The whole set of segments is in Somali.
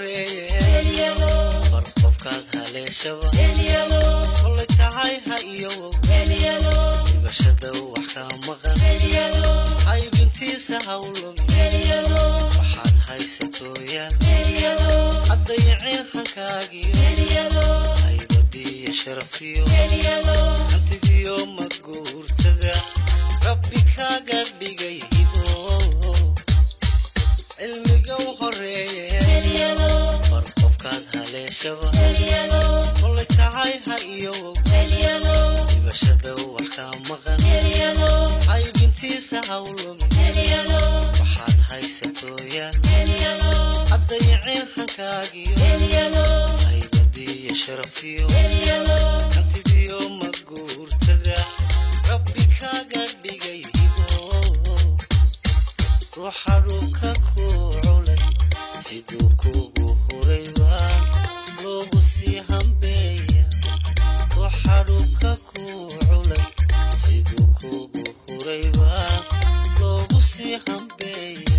horeeye bar qofkaad haleeshaba kolay tahay ha iyowow dhibashada wax kaa maqan haybintiisa hawlumi waxaad haysatooyaan haddayaceen hankaagiyo haybadiiyo sharaftiyo hantidiyo maguurtada rabbi kaaga dhigay hibo cilmiga u horeeye bar qofkaad haleeshaba kolay tahay ha iyowow dhibashada wax kaa maqan haybintiisa hawlumi waxaad haysatooyaan haddayaceen hankaagiyo haybadiiyo sharaftiyo hantidiyo maguurtada rabbi kaaga dhigay hibo ruuxa dhulka ku culay siduu kugu hurayba loogu sii hambeeya ruuxa dhulka ku culay siduu kugu hurayba loogu sii hambeeya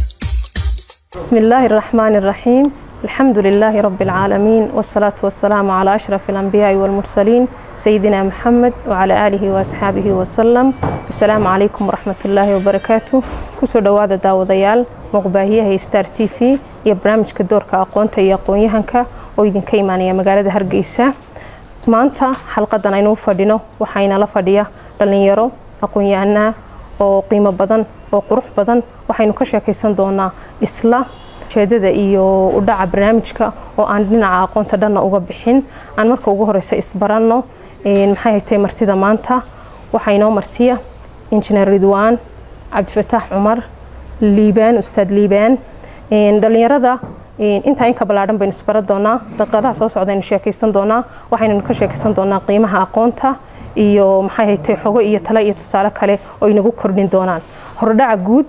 بسم الله الرحمن الرحيم الحمد لله رب العالمين والصلاة والسلام على أشرف الأنبياء والمرسلين سيدنا محمد وعلى آله وأصحابه وسلم السلام عليكم ورحمة الله وبركاته كسو دوادا داوديال مقباهية ستار تي في يا برامج كدورك أقوانتا يا قويهنكا ويدين كيمانيا مقالة هرقيسة maanta xalqadan aynu u fadhino waxayna la fadhiya dhallinyaro aqoon-yahanaa oo qiimo badan oo qurux badan waxaynu ka sheekaysan doonaa isla ujeedada iyo udhaca barnaamijka oo aan dhinaca aqoonta dhanna uga bixin aan marka ugu horeysa isbaranno maxay haytay martida maanta waxaa inoo martiya injineer ridwaan cabdifataax cumar liibaan ustaad liibaan dhallinyarada intaa inka ballaadhan baynu isbara doonaa daqiiqadaha soo socdaynu sheekaysan doonaa waxaynanu ka sheekaysan doonaa qiimaha aqoonta iyo maxay haytay xogo iyo tale iyo tusaale kale oo inagu kordhin doonaan hordhaca guud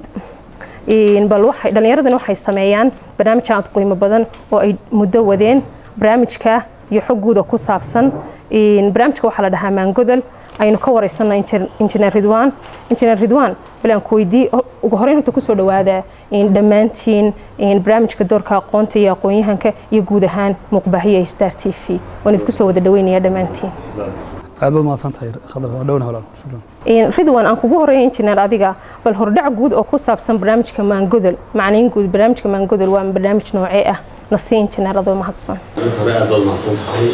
bal waxay dhallinyaradani waxay sameeyaan barnaamij aad qiimo badan oo ay muddo wadeen barnaamijka iyo xog guuda ku saabsan barnaamijka waxaa la dhahaa maangodol aynu ka wareysano injineer ridwaan injineer ridwaan bal aan ku weydii ugu horeyn horta kusoo dhawaada dhammaantiin barnaamijka doorka aqoonta iyo aqoon-yahanka iyo guud ahaan muuqbaahiya star t v waan idinku soo wada dhaweynaya dhammaantiin aad baad mahadsan tahay khadar waa dhowna walaal shukran ridwan aan kugu horeeya injineer adiga bal hordhac guud oo ku saabsan barnaamijka maangodol macnayn guud barnaamijka maangodol waa barnaamij noocee ah nasii injineer adoo mahadsan marka hore aad baad mahadsan tahay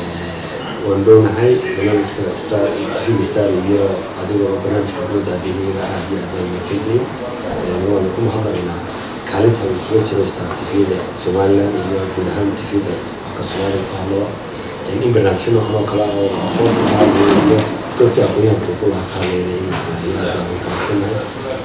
waan dhownahay barnaamijka star tvga star iyo adigoo barnaamijka dowladda adeegyada aad iyo aad baad mahadsantihiin waanu ku mahadnaqaynaa kaalinta uu kaga jiro star tvda somaliland iyo guud ahaan tvda afka soomaaliga ku hadlaba in barnaamijyo noocan oo kale oo aqoonta ka hadlaya iyo dadkii aqoonyahanka ku laha kaaleyna in la sameeyo aad baan ugu faraxsanahay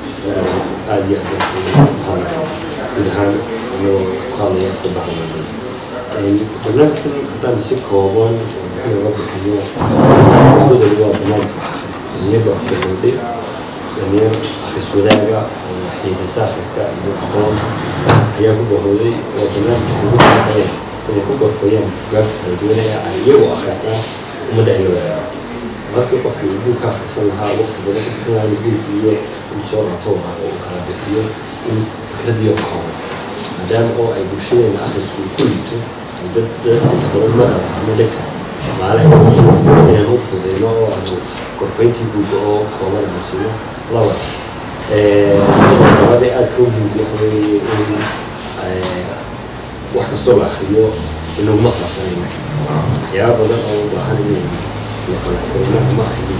aad iyo aad baan ugu mahadnaqaynaa guud ahaan anagoo ku hadlaya afka bahlamada barnaamijkan haddaan si kooban warbixin uga bixiyo gudol waa barnaamij wax akhris dhalinyar baa ku bilowday dhalinyar akhris wadaaga oo xiisasa akhriska iyo aqoon ayaa ku bahowday oo barnaamij ugu baaqaya inay ku gorfayaan bugaagta kala duwan ee ay iyagu akhristaan ummadda ay la wadaagaan markii qofkii uu buug ka akhrisan lahaa waqti badan ku bixin lahaa buug iyo in soo rato oo uu kala bixiyo in fikradiyo kooban maadaama oo ay bulshadeena akhrisku ku liito dad inta badan maqal ama dhegta maalaha inaan u fudeyno oo aanu gorfayntii buugga oo kooban aanu siino laba labada aad ka muhiimka waxa weeye in wax kastoo la akhriyo inaguma saabsanayno waxyaaba badan oo u baahan inay la kalaaskarino ama aynu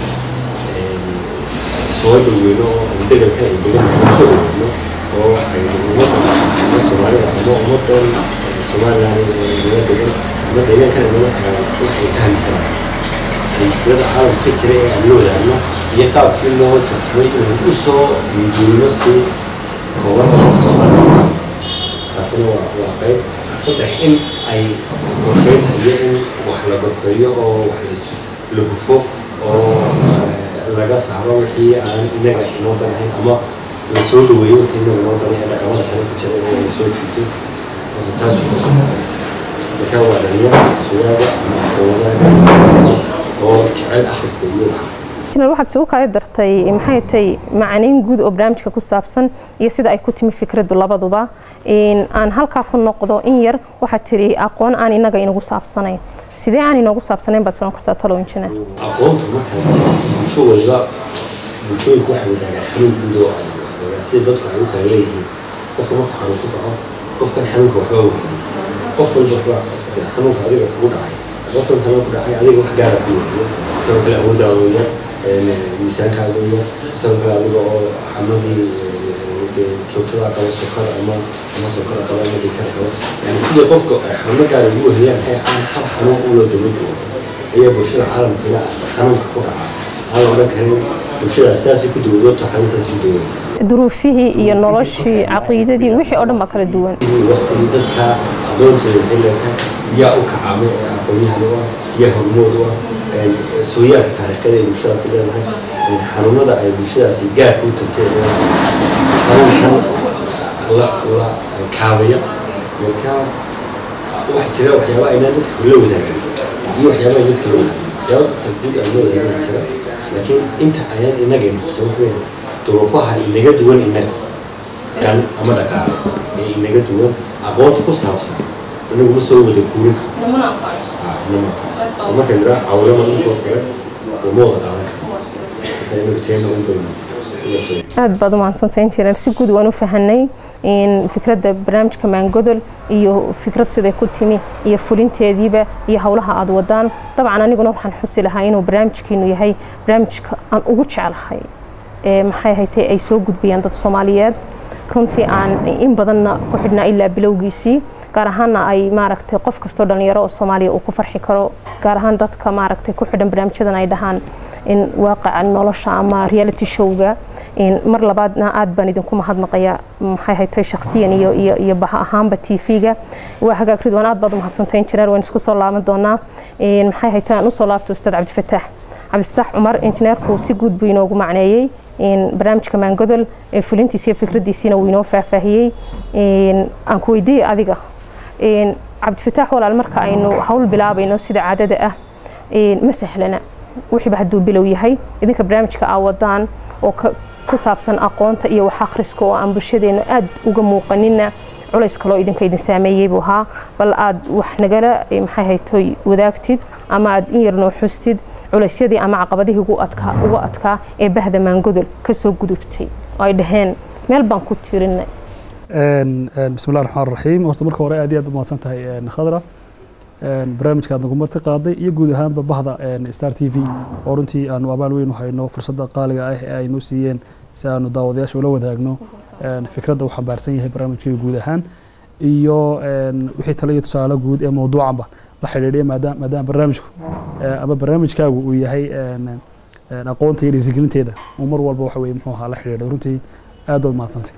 soo dhaweyno oo aynu degalka ay degan soo dhaweyno oo aynu ummadda ama soomaalida ama ummaddan somaliland naga degan ama deegaankana naga tagaan waxay fahmi karaan mushkilada caalamka ka jira ee aan la wadaagno iyo qaabkii loo tarjumay inaan u soo guurino si kooban oo qofka soomaalida taasina waa waa qayb saddex in ay gorfeynta iyo in wax la gorfeeyo oo wax la hufo oo laga saaro wixii aan inaga inoo danahayn ama la soo dhaweeyo wixii inaga inoo danay ee dhaqamada kale ku jira oo la soo jiito taas wuxuu ka saaray marka waa dhalinyaro sugaaga ama aqoonada oo jecel akhriska iyo wax injineer waxaad isugu kala dartay maxay tahay macnayn guud oo barnaamijka ku saabsan iyo sida ay ku timi fikraddu labaduba aan halkaa ku noqdo in yar waxaad tiri aqoon aan inaga inagu saabsanayn sidee aan inoogu saabsanayn baad soon kartaa talow injineer aqoonta marka bulsho waliba bulshooyinku waxay wadaagaan xanuun guud oo ay wadaagaan sida dadku ay u kala leeyihiin qofka marka xanuun ku dhaco qofkan xanuunka waxba wadaagay qof walba waxba xanuunka adiga kugu dhacay qofkan kale ku dhacay adiga wax gaara ku wadiyo tan kale awooddaada yar miisaankaaga yar tan kale adiga oo xanuunadii joogtada qaba sokor ama ama sokor qaba ama dhikar qaba yani sida qofka xanuuno gaara ugu weheyaan ee aan hal xanuun u loo daba joogo ayaa bulshada caalamkana xanuunka ku dhaca aan la odhan karin bulshadaas saasay ku dawoodo taxani saasay ku dawoodaysa duruufihii iyo noloshii caqiidadii wixii oo dhan baa kala duwan waqtigii dadka adoonteeda intay yaa u kacaamay ee aqoonyahan u ah yaa hormood u ah sooyaalka taariikhada ay bulshadaasi leedahay xanuunada ay bulshadaasi gaarka u tagtay xanuunkan la la kaabaya marka waxaa jira waxyaaba aynaa dadka la wadaagan iyo waxyaaba ay dadka la wadaagan waxyaaba dadka guud aan la wadaagan jira laakiin inta ayaan inaga nuqsan waxweyn duruufaha inaga duwan inaga kan ama dhaqaale ee inaga duwan aqoonta ku saabsan inagu ma soo wada guurin karo inama anfacayso marka nidhaa cawlama inkoo kale uma wada qaadan karo marka inagu teena un baynu ila soo aad baad u mahadsantay injineer si guud waan u fahanay in fikradda barnaamijka maangodol iyo fikrad siday ku timi iyo fulinteediiba iyo howlaha aad wadaan dabcan aniguna waxaan xusi lahaa inuu barnaamijkiinu yahay barnaamijka aan ugu jeclahay ee maxay haytay ay soo gudbiyaan dad soomaaliyeed runtii aan in badanna ku xidhnaa ilaa bilowgiisii gaar ahaanna ay maaragtay qof kastoo dhalinyaro oo soomaaliya uu ku farxi karo gaar ahaan dadka maaragtay ku xidhan barnaamijyadan ay dhahaan in waaqaca nolosha ama reality showga mar labaadna aad baan idinku mahadnaqaya maxay haytay shakhsiyan iyo iyo iyo baha ahaanba tv-ga waa hagaag ridwaan aad baad u mahadsantay injineer waan isku soo laaban doonaa maxay haytay aan usoo laabto ustaad cabdifataax cabdifataax cumar injineerku si guud buu inoogu macneeyey barnaamijka maangodol fulintiisa iyo fikraddiisiina wuu inoo faahfaahiyey aan ku weydiiyey adiga cabdifataax walaal marka aynu hawl bilaabayno sida caadada ah ma sahlana wixiiba hadduu bilow yahay idinka barnaamijka aa wadaan oo ku saabsan aqoonta iyo wax akhriska oo aan bulshadeena aad uga muuqanina culays kaloo idinka idin saameeyey buu ahaa bal aad wax nagala maxay haytoy wadaagtid ama aad in yar noo xustid culaysyadii ama caqabadihii ugu adkaa uga adkaa ee bahda maangodol ka soo gudubtay oo ay dhaheen meel baan ku tirinay bismi llahi raxmaan raxiim horta marka hore aad iyo aad u mahadsan tahay khadra barnaamijka aad nagu marti qaaday iyo guud ahaanba bahda star t v oo runtii aanu abaal weyn u hayno fursadda qaaliga ah ee ay noo siiyeen si aanu daawadayaasha ula wadaagno fikradda uu xambaarsan yahay barnaamijkii guud ahaan iyo wixii tale iyo tusaale guud ee mawduucanba la xidhiidhiya maadaama maadaama barnaamijku ama barnaamijkaagu uu yahay aqoonta iyo dhiirigelinteeda uu mar walba waxa weye muxuu ahaa la xidhiidhay runtii aad baad mahadsantay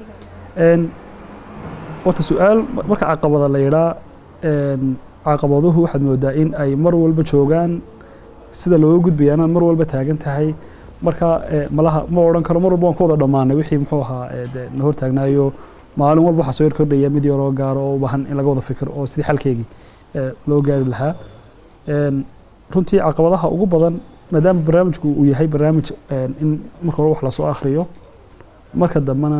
horta su-aal marka caqabada la yidhaa caqabaduhu waxaad moodaa in ay mar walba joogaan sida looga gudbayaana mar walba taagan tahay marka malaha ma odhan karo mar walba waan ku wada dhammaanay wixii muxuu ahaa na hortaagnaayo maalin walba waxaa soo yar kordhaya mid yaroo gaaro oo u baahan in laga wada fikir oo sidii xalkeygii loo gaari lahaa runtii caqabadaha ugu badan maadaama barnaamijku uu yahay barnaamij in marka hore wax lasoo akhriyo marka dambena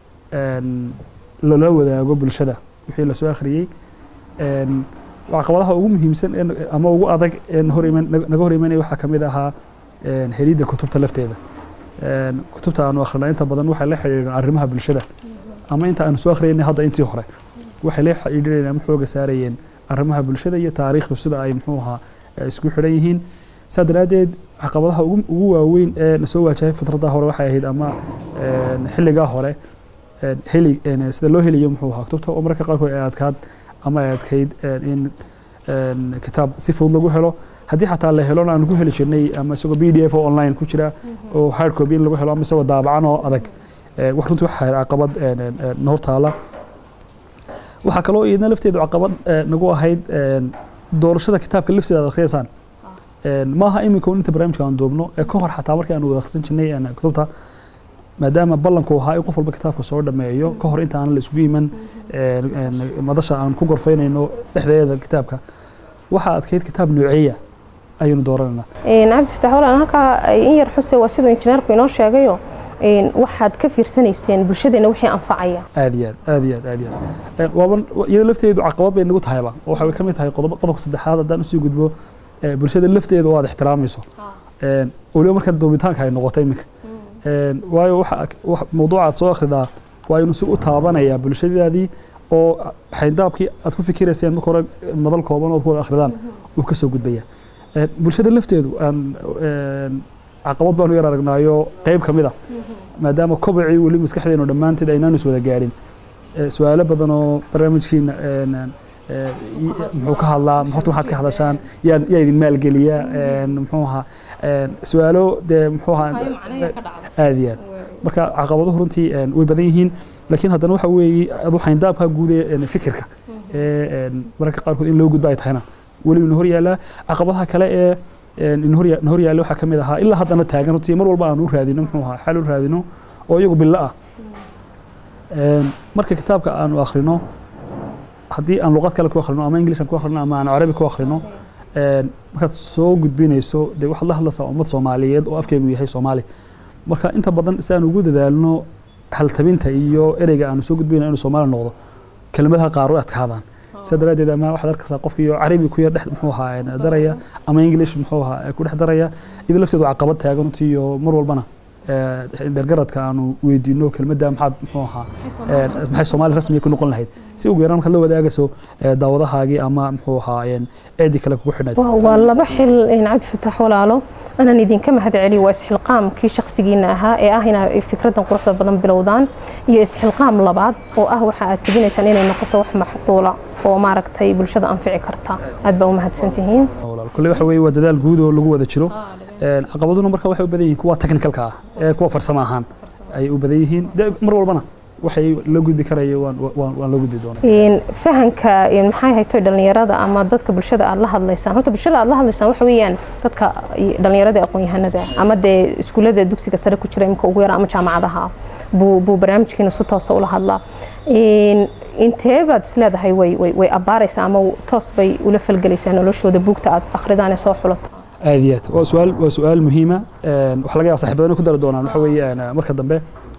lala wadaago bulshada wixii lasoo akhriyey caqabadaha ugu muhiimsan ama ugu adag ee naga hor imanaya waxaa kamid ahaa helidda kutubta lafteeda kutubta aanu akhrina inta badan waxay la xidhiidhan arrimaha bulshada ama inta aanu soo akhriyayna hadda intii hore waxay la xidhiidhanayeen ama xooga saarayeen arrimaha bulshada iyo taariikhdu sida ay muxuu ahaa isku xidhan yihiin saa daraaddeed caqabadaha ugu waaweyn ee nasoo waajahay fitradda hore waxay ahayd ama xilligaa hore heli sida loo heliyo muxuu ahaa kutubta oo mararka qaarkood ay adkaad ama ay adkayd in kitaab si fudud lagu helo haddii xataa la helona aan ku heli jirnay ama isagoo b d f oo online ku jira oo hard copy in lagu helo ama isagoo daabacan oo adag wax runtii waxa ahayd caqabad na hortaala waxaa kaloo iyadna lafteedu caqabad nagu ahayd doorashada kitaabka lafteeda aad akhriyaysaan maaha iminka inta barnaamijka aan duubno ee ka hor xataa markii aan wada akhrisan jirnay kutubta maadaama ballanku ahaa in qof walba kitaabka soo dhameeyo ka hor inta aan la isugu iman madasha aan ku gorfaynayno dhexdeeda kitaabka waxaa adkayd kitaab nooceeya ayaynu dooranayna cabdi fatax walaan halkaa in yar xuse waa siduu injineerku inoo sheegayo waxaad ka fiirsanayseen bulshadeena wixii anfacaya aad iyo aad aad iyo aad aad iyo aad waaban iyada lafteedu caqabad bay nagu tahayba oo waxay ka mid tahay qodob qodobka saddexaad haddaan usii gudbo bulshada lafteeda oo aad ixtiraamayso weliba marka doobitaanka ay noqotay iminka waayo waxa mawduuca aad soo akhridaa waa inuu si u taabanaya bulshadaadii oo xayndaabkii aad ku fikirayseen marka hore madal kooban ood ku wada akhridaan uu ka soo gudbaya bulshada lafteedu aan caqabad baanu yar aragnaayo qayb ka mid a maadaama kobacii weli maskaxdeenu dhammaanteed aynaan is wada gaadhin su-aalo badan oo barnaamijkiina muxuu ka hadlaa horta maxaad ka hadashaan yaa yaa idin maalgeliya muxuu ahaa su-aalo dee muxuu ahaa aad iyo aad marka caqabaduhu runtii way badan yihiin laakiin haddana waxa weeye adu xayndaabka guud ee fikirka ee mararka qaarkood in loo gudba ay tahayna weli ina hor yaallaa caqabadaha kale ee na hor yaalla waxaa ka mid ahaa ilaa haddana taagan runtii mar walba aan u raadino muxuu ahaa xal u raadino oo iyagu billo ah marka kitaabka aanu akhrino haddii aan luqad kale ku akhrino ama english aan ku akhrino ama aan carabi ku akhrino markaad soo gudbinayso dee waxaad la hadlaysaa ummad soomaaliyeed oo afkeegu yahay soomaali marka inta badan si aan ugu dadaalno haltabinta iyo ereyga aanu soo gudbina inuu soomaali noqdo kelmadaha qaar way adkaadaan sidaa daraaddeed ama waxaad arkaysaa qofkiiyo carabi ku yar dhex muxuu ahaa daraya ama english muxuu ahaa ku dhex daraya iyadoo lafteedu caqabad taagan runtii iyo mar walbana dhergaradka aanu weydiino kelmadda maxaad muxuu ahaa maxay soomaali rasmiga ku noqon lahayd si ugu yaraan markaad la wadaagayso daawadahaagii ama muxuu ahaa ceedii kale kugu xidhnayd waa laba xil cabdi fatax walaalo anaan idinka mahad celiyo waa isxilqaamkii shakhsigiina ahaa ee ah inaa fikraddan quruxda badan bilowdaan iyo isxilqaam labaad oo ah waxa aad tebinaysaan inay noqoto wax maxduula oo maaragtay bulshada anfici karta aad baa u mahadsantihiin kulle waxa weeye waa dadaal guud oo lagu wada jiro caqabaduna marka waxay u badan yihiin kuwa technicalka ah ee kuwa farsamo ahaan ayay u badan yihiin mar walbana waxay la gudbi karaya waan la gudbi doonaa fahanka maxay hayto dhalinyarada ama dadka bulshada aad la hadlaysaan horta bulshada aad la hadlaysaan waxa weeyaan dadka dhalinyarada aqoon-yahanada ama dee iskuullada dugsiga sare ku jira imka ugu yara ama jaamacadaha buu buu barnaamijkiina si toosa ula hadlaa intee baad isleedahay way way way abbaaraysaa ama toos bay ula falgelaysaa noloshooda buugta aad akhridaan ee soo xulato aad iyo aad waa su-aal waa su-aal muhiima waxaa laga yaaba saxiibadana ku dari doonaan waxa weeye marka dambe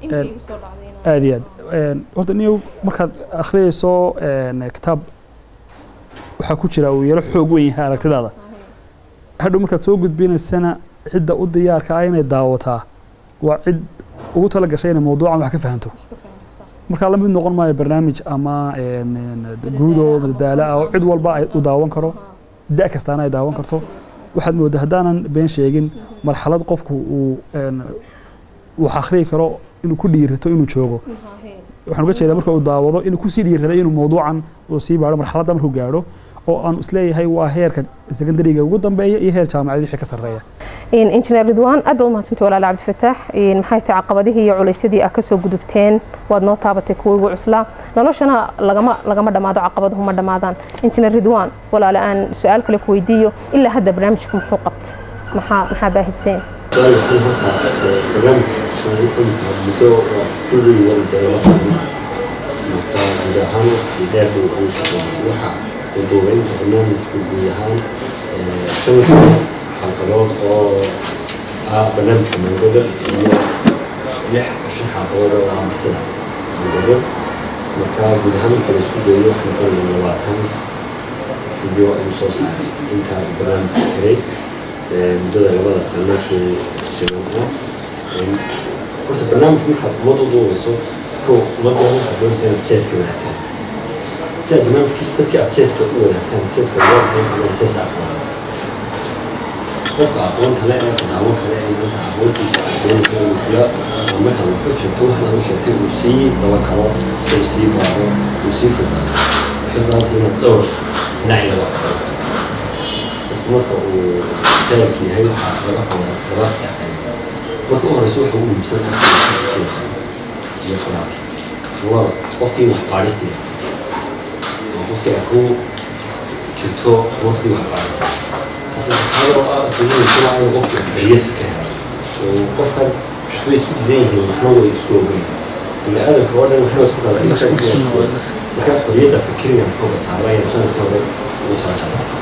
aad iyo aad horta niyow markaad akhriyayso kitaab waxaa ku jira uu yaro xoog weyn yahay aragtidaada hadhow markaad soo gudbinaysana cidda u diyaarka ah inay daawataa waa cid ugu tala gashay inay mawduucan wax ka fahanto markaa la mid noqon maayo barnaamij ama guudo madadaalo ah oo cid walba ay u daawan karo da' kastaana ay daawan karto waxaad moodaa haddaanan been sheegin marxalad qofku uu wax akhriyi karo inuu ku dhiirato inuu joogo waxaan uga jeedaa marka uu daawado inuu kusii dhiiraday inuu mawduucan uu sii baadho marxaladda markuu gaadho oo aan isleeyahay waa heerka secondariga ugu dambeeya iyo heer jaamacad wixii ka sarreeya injineer ridwaan aad baa u mahadsantay walaale cabdifataax maxay tahay caqabadihii iyo culaysyadii aad kasoo gudubteen waad noo taabatay kuwa ugu cuslaa noloshana lagama lagama dhammaado caqabaduhu ma dhammaadaan injineer ridwaan walaale aan su-aal kale ku weydiiyo ilaa hadda barnaamijku muxuu qabta maxaa maxaa baahiseen duubaynta barnaamijku guud ahaan shan xalqadood oo ah barnaamijka mangoda iyo lix shan xalqadood oo ah martida mangoda marka guud ahaan marka la isku geeyo waxay noqonaya labaatan video ayuu soo saaray intaa barnaamijka jiray muddada labada sano ee sinan ah horta barnaamij markaad ummad u duubayso kow ummadda waxaad doonaysa inaad seeska wadaagtaan si aad barnaamijka dadkii aad seeska u wadaagtaan seeska wadaagsan ama seesa aqoon qofka aqoonta le ee daawan kale ee maanta aqoontiisa aad doonayso inuu kula markaad wax u sheegto waxaad u sheegtay uu sii daba karo si uu sii baaro uu sii fogaado waxay baanta inaad dhowr dhinac laga aqoonto qofku marka uu jaayilka yahay waxaa laga qoraa labaa seexay marka u horeyso waxa ugu muhiimsan qofka iyo qoraalka labada qofkii wax baadhistii qofkii ay ku jirto waqtii wax baadhisa tasaxadoo ah tusinaysa waa inuu qofku xorriyad fikra oo qofkan waxbay isku didan yihiin waxna way isku ogan bini aadamka oo dhan waxna ku kala markaa xorriyadda fikriga xooga saaraya sanadka hore ugu talagalay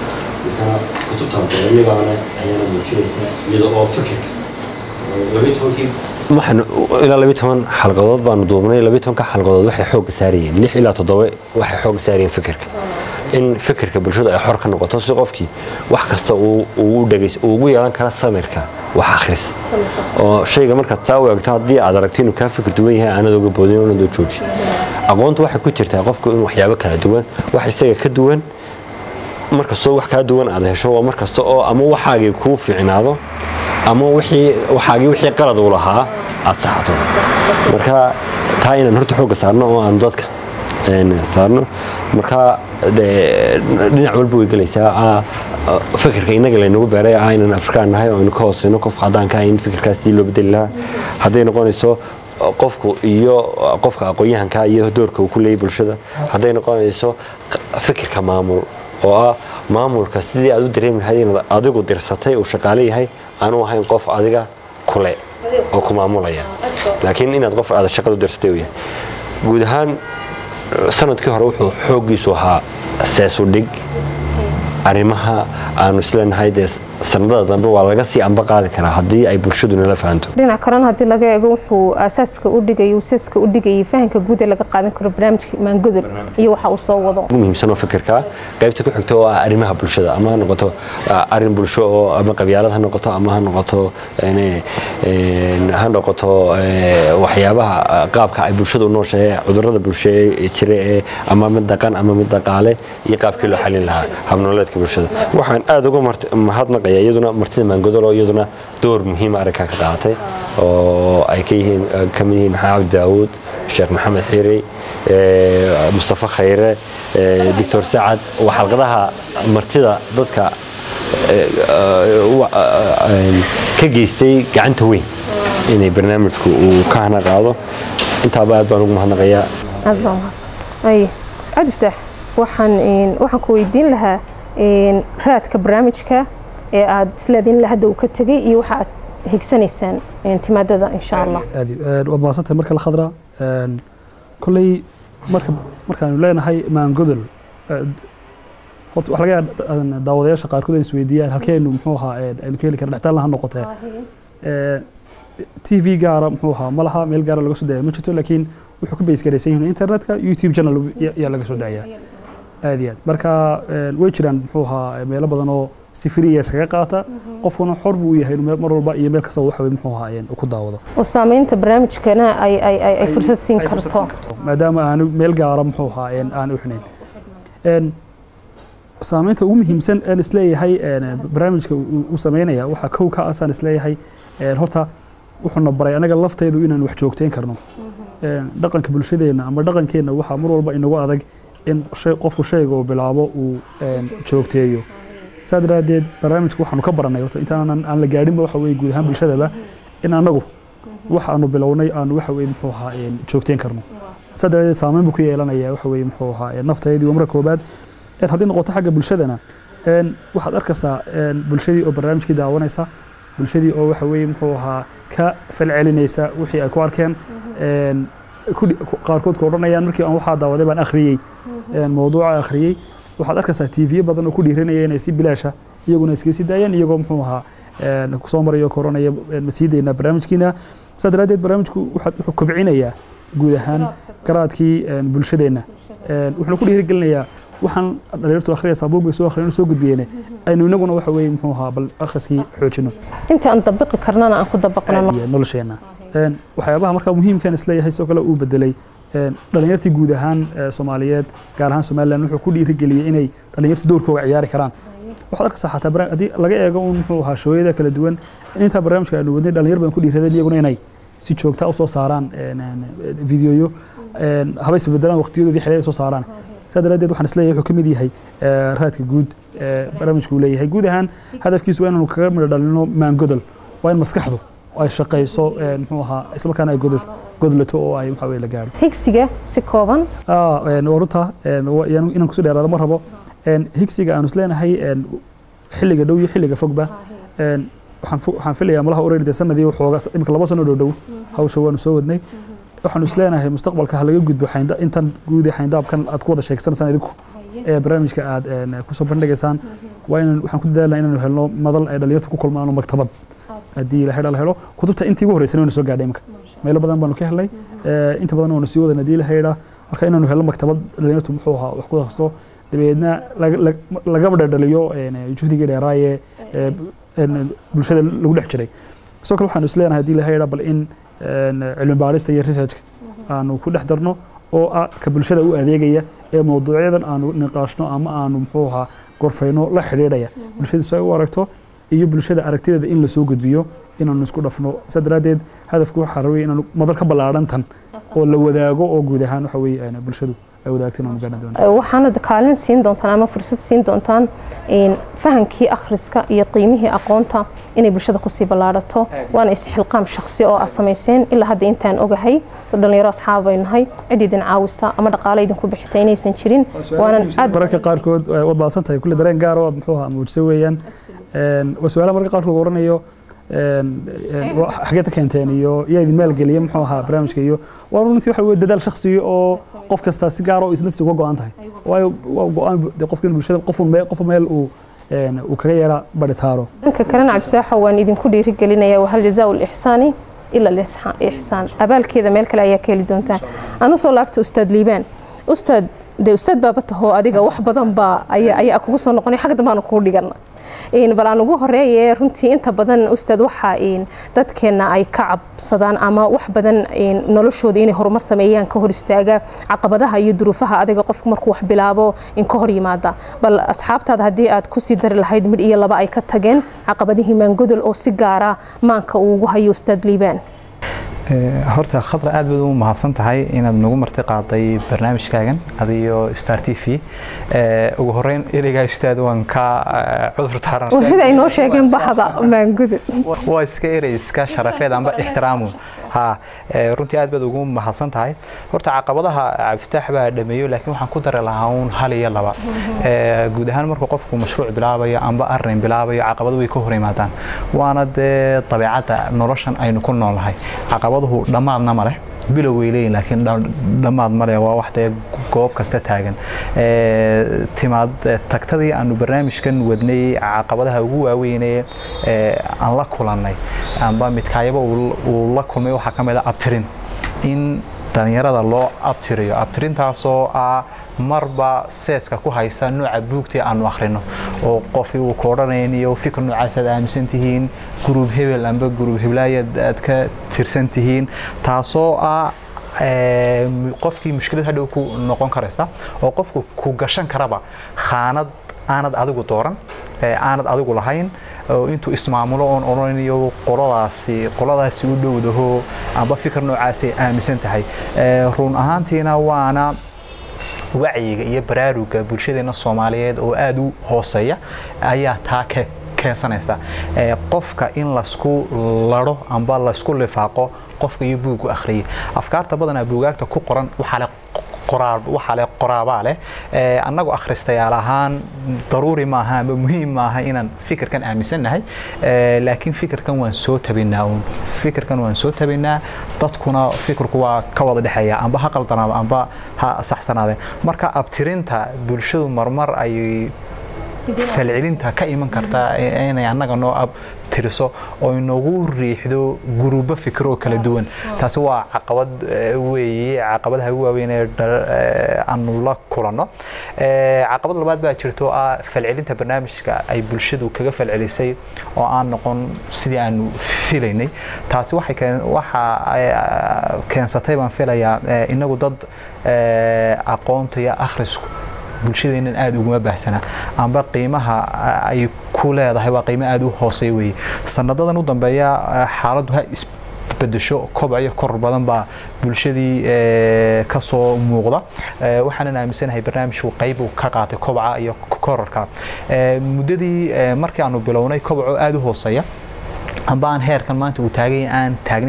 marka kutubtan doonibaana ayaana muujinaysaa iyada oo fikirka labiyi tobankii waxaan ilaa labiyi toban xalqadood baanu duubnay labiyi tobanka xalqadood waxay xoogga saarayeen lix ilaa toddoba waxay xoogga saarayeen fikirka in fikirka bulshada ay xor ka noqoto si qofkii wax kasta uu ugu dhegays uu ugu yeelan kara samirka wax akhris oo shayga markaad saa u eegto haddii aad aragto inuu kaa fikir duwan yahay aanad oga boodin oonad oo jooji aqoontu waxay ku jirtaa qofku in waxyaabo kala duwan wax isaga ka duwan markastoo wax kaa duwan aad hesho waa markasta oo ama waxaagii kuu fiicnaado ama wixii waxaagii wixii qalad uu lahaa aad saxdo marka taa inaan horta xoogga saarno oo aan dadka een, saarno marka dee, dhinac walba way gelaysaa ah, ah, fikirka inaga laynagu beeray ah inaan afrikaan nahay oo aynu ka hooseyno qof cadaanka ah in fikirkaas sii loo bedeli lahaa hadday noqonayso qofku iyo qofka aqoon-yahanka iyo doorka uu ku leeyahy bulshada hadday noqonayso fikirka maamul oo ah maamulka sidii aad u dareemi lahayd inaad adigu dirsatay uu shaqaale yahay aanu ahayn qof adiga kule oo ku maamulaya laakiin inaad qof aad shaqada u dirsatay uu yahay guud ahaan sanadkii hore wuxuu xooggiisu ahaa seesu dhig arrimaha aanu isleenahay dee sanadada dambe waa laga sii amba qaadi karaa haddii ay bulshadu nala fahanto dhinac kalena haddii laga eego wuxuu aasaaska u dhigay usaska u dhigayay fahanka guud ee laga qaadan karo barnaamijka maangodol iyo waxa uu soo wado ugu muhiimsan oo fikirka qaybta ku xigta oo ah arrimaha bulshada ama ha noqoto ah, arrin bulsho oo ama qabyaalad ha noqoto ama ha noqoto een, een, ha noqoto eh, waxyaabaha ah, qaabka ay bulshada u nooshahay cudurrada bulsho ee jira ee ama mid dhaqan ama mid dhaqaale iyo qaabkii loo xalin lahaa habnololeedka bulshada waxaan aada uga mart- mahadnaqayaa iyaduna martida maangodol oo iyaduna door muhiima arrinkaa ka qaadatay oo ay ka yihiin ka mid yihiin maxamed cabdi daawuud sheekh maxamed xiiri eh, mustafa khayre eh, doctor sacad waa xalqadaha martida dadka eh, eh, wa- eh, ka geystay gacanta weyn inay barnaamijku uu ka hana qaado intaaba aad baan ugu mahadnaqayaa aad baa mahadsan ay cabdi fataax waxaan een, waxaan ku weydiin lahaa een, raadka barnaamijka ee aad isleediin ilaa hadda uu ka tegay iyo waxa aad higsanaysaan een, timaadada insha allah aad iyo- een, waad mahadsantahay marka la khadra een, kolley marka markaanu leenahay maangodol eh, horta waxa laga yaabaa daawadayaasha qaarkood ay isweydiiyaan halkeenu muxuu ahaa een, aynu ka heli karna dhextaalna ha noqotee Ee, t v gaara muxuu ahaa ma laha meel gaara laga soo daya ma jirto laakiin wuxuu ku base garaysan yihiin internetka youtube channel ya- yaa laga soo dacaya aad iyo aad marka een, way jiraan muxuu ahaa meelo badan oo si free ah iskaga qaata qofkuna xor buu u yahay inuu meel- mar walba iyo meel kasta waxa weye muxuu ahaa een, uu ku daawado oo saameynta barnaamijkana ay ay ay ay fursad siin ay fursad karto siin karto, maadaama aanu meel gaara muxuu ahaa een, aan u xinayn Een, saameynta ugu muhiimsan aan isleeyahay een, barnaamijka uu uu sameynaya waxaa kow ka asaan isleeyahay een, horta wuxuuna baray anaga lafteedu inaan wax joogteyn karno Een, dhaqanka bulshadeenna ama dhaqankeenna waxaa mar walba inagu adag in shay qofku shayga uu bilaabo uu een, joogteeyo saa daraadeed barnaamijka waxaanu ka baranay horta intaanan aan la gaadhinba waxa weye guud ahaan bulshadaba in anagu waxa aanu bilownay aanu waxa weye muxuu ahaa een, joogteyn karno saa daraadeed saameyn buu ku yeelanaya waxa weye muxuu ahaa een, naftaydii waa marka koobaad een, haddii noqoto xagga bulshadana een, waxaad arkaysaa een, bulshadii oo barnaamijkii daawanaysa bulshadii oo waxa weye muxuu ahaa ka falcelinaysa wixii ay ku arkeen een, ku- ku- qaarkood ku odhanayaan markii aan waxaa daawaday baan akhriyey een, mawduuca akhriyey waxaad arkaysaa tv badan oo ku dhiiranaya inay si bilaasha iyaguna iskaga sii daayaan iyagoo muxuu ahaa een, kusoo marayo koranaya een, ma sii daynaa barnaamijkiina saa daraadeed barnaamijku waxaad- wuxuu kobcinayaa guud ahaan garaadkii een, bulshadeenna Een, wuxuuna ku dhiirigelinayaa waxaan dhalinyartu akhriyaysaa buug bay soo akhriyeen oo soo gudbiyeen aynu inaguna waxa weye muxuu ahaa bal akhriskii xoojino inta aan dabiqi karnana aan ku dabaqno iyo nolosheena Een, waxyaabaha markaa muhiimkan isleeyahay sidoo kale uu bedelay een, dhalinyartii guud ahaan ee, soomaaliyeed gaar ahaan somalilan wuxuu ku dhiirigeliyey inay dhalinyartu doorkooga ciyaari karaan waxaad arkaysaa xataa barnaam- haddii laga eego un muxuu ahaa shooyada kala duwan in intaa barnaamijka aanu wadnay dhalinyar badan ku dhiiradeen iyaguna inay si joogta u soo saaraan een, een, videoyo een, haba isbedelaan waqtiyadoodii xilay ay soo saaraan saa daraadeed waxaan isleeyahay wuxuu ka mid yahay ee, raadka guud ee barnaamijku uu leeyahay guud ahaan hadafkiisu waa inaanu kaga midho dhalino maangodol waa in maskaxdu ay shaqayso een, muxuu ahaa islamarkaana ay godo- godlato oo ay waxa weye la gaadho higsiga si kooban Ah, een, waa runta een, waa- iyaan- inaan kusoo dheeraado ma rabo Een, higsiga aanu isleenahay een, xilliga dhow iyo xilliga fogba een, waxaan fo- waxaan filayaa malaha ureyde sanadii waxooga imika laba sano dhow dhow hawsha waanu soo wadnay waxaanu isleenahay mustaqbalka ha laga gudbo xaynda- intan guud ee xayndaabkan aad ku wada sheegsanaysaan idinku ee barnaamijka aad een, kusoo bandhigaysaan waa inaan waxaan ku dadaalnaa inaanu helno madal ay dhalinyartu ku kulmaan oo maktabad haddii la helo la helo kutubta intii ugu horreysana wayna soo gaadhay imika meelo badan baanu ka helnay ee, inta badan waanu sii wadan haddii la hayda marka inaanu helno maktabad dhalinyartu muxuu ahaa wax ku akhristo dabeedna laga- lag- lagaba dhadhaliyo een, juhdigii dheeraaye ee, een, bulshada lagu dhex jiray sidoo kale waxaanu isleenahay haddii la hayda bal in een, cilmi baarista iyo researchka aanu ku dhex darno oo ah ka bulshada u adeegaya ee mawduucyadan aanu niqaashno ama aanu muxuu ahaa gorfayno la xidhiidhaya bulshada si ay u aragto iyo bulshada aragtideeda in lasoo gudbiyo inaanu isku dhafno saa daraaddeed hadafku waxaa rabay inaanu madal ka ballaadhan tan oo la wadaago oo guud ahaan waxa weeye een, bulshadu ay wadaagto inaanu gaadhan doono waxaana kaalin siin doontaan ama fursad siin doontaan een, fahankii akhriska iyo qiimihii aqoonta inay bulshada kusii ballaadhato waana isxilqaam shakhsi oo aad samayseen ilaa hadda intaan ogahay dad dhalinyaro asxaab bay nahay cid idin caawisa ama dhaqaale idinku bixisa inaysan jirin waanan aad mararka qaarkood eh, waad baadsan tahay kulle dareen gaar oo aad muxuu ahaa muujisa weeyaan Een, waa su-aalaha mararka qaarkood lagu oranayo een, een, wa- xageed ka keenteen iyo yaa idin maalgeliya muxuu ahaa barnaamijka iyo waa runtii waxa weye dadaal shakhsiya oo qof kasta si gaar oo is naftiisa uga go-an tahay waayo waa go-aan bu- dee qofka in bulshada qof meel qof meel uu een, uu kaga yeera baritaaro dhanka kalena cabdisaaxo waan idinku dhiirigelinaya wahal jazaau lixsaani ila lixsaan abaalkeeda meel kale ayaa ka heli doontaan anu soo laabta ustaad liibaan ustaad dee ustaad baaba taho adiga wax badan baa ayaa ayaa kugu soo noqonay xagga dambe aanu kugu dhigana Een, bal aan ugu horeeye runtii inta badan ustaad waxa een, dadkeena ay ka cabsadaan ama wax badan een, noloshooda inay horumar sameeyaan ka hor istaaga caqabadaha iyo duruufaha adiga qofku markuu wax bilaabo in ka hor yimaada bal asxaabtaada haddii aad kusii dari lahayd mid iyo laba ay ka tageen caqabadihii maangodol oo si gaara maanka uu ugu hayo ustaad liibaan Ee, horta khadra aad baad u mahadsan tahay inaad nagu marti qaaday barnaamijkaagan adiyo star t v Ee, ugu horeyn ereygaa ustaad waan ka eh, cudur taaran oo sida ay noo sheegeen baxda maangodol waa iska erey iska sharafeed amba ixtiraamu ha ee, runtii aad baad ugu mahadsan tahay horta caqabadaha cabdifitaax baa dhameeyo laakiin waxaan ku dari lahaa uun hal iyo laba Ee, guud ahaan markuu qofku mashruuc bilaabayo amba arrin bilaabayo caqabado way ka hor yimaadaan waana dee dabeecadda noloshan aynu ku noolnahay caqabaduhu dhammaadna ma leh bilow way leeyihin laakiin dha- dhammaad ma leh waa wax dee goob kasta taagan Ee, timaad ee, tagtadii aanu barnaamijkan wadnay caqabadaha ugu waaweynee ee, aan la kulannay amba midkaayaba uu uu la kulmay waxaa ka mid a abtirin in dhalinyarada loo abtiriyo abtirintaasoo ah marba seeska ku haysa nooca buugtii aanu akhrino oo qofi uu ku odhanayn iyo fikir noocaas aad aaminsan tihiin guruub hebel amba guruub heblaayad aad ka tirsan tihiin taasoo ah ee, mu- qofkii mushkilad hadhow ku noqon karaysa oo qofku ku gashan karaba khaanad aanad adigu dooran ee aanad adigu lahayn oo intuu ismaamulo oon odhanayo qoladaasi qoladaasi u dhowdaho amba fikir noocaasay aaminsan tahay Ee, run ahaantiina waana wacyiga iyo baraaruga bulshadeena soomaaliyeed oo aad u hooseeya ayaa taa ka keensanaysa Ee, qofka in lasku laro amba lasku lifaaqo qofka iyo buugu akhriyay afkaarta badanaa buugaagta ku qoran waxaa leh qoraal waxaa leh qoraabaa leh Ee, annagu akhristayaal ahaan daruuri maaha ama muhiim maaha inaan fikirkan aaminsannahay Ee, laakiin fikirkan waan soo tabinaa uun fikirkan waan soo tabinaa dadkuna fikirku waa ka wada dhexeeya amba ha qaldanaado amba ha saxsanaade marka abtirinta bulshadu marmar ay falcelinta ka iman karta inay annaga noo ab tiriso oo inoogu riixdo guruubo fikiro kala duwan taasi waa caqabad eh, weeye caqabadaha ugu waaweyn ee dhal- eh, aanu la kulanno Eh, caqabad labaad baa jirto ah falcelinta barnaamijka ay bulshadu kaga falcelisay oo aan noqon sidii aanu filaynay taasi waxay keen- waxa ay, ah, keensatay baan filayaa eh, inagu dad eh, aqoonta iyo akhrisku bulshadeennan aada uguma baahsana amba qiimaha ah, ay ku leedahay waa qiimo aada u hooseeya weeye sanadadan u dambeeya ah, xaaladdu ha isbedesho kobac iyo koror badan baa bulshadii eh, ka soo muuqda Eh, waxaanan aaminsanahay barnaamijku qayb uu ka qaatay kobaca iyo kororka Eh, muddadii eh, markii aanu bilownay kobacoo aada u hooseeya amba aan heerkan maanta uu taagay aan taagnayn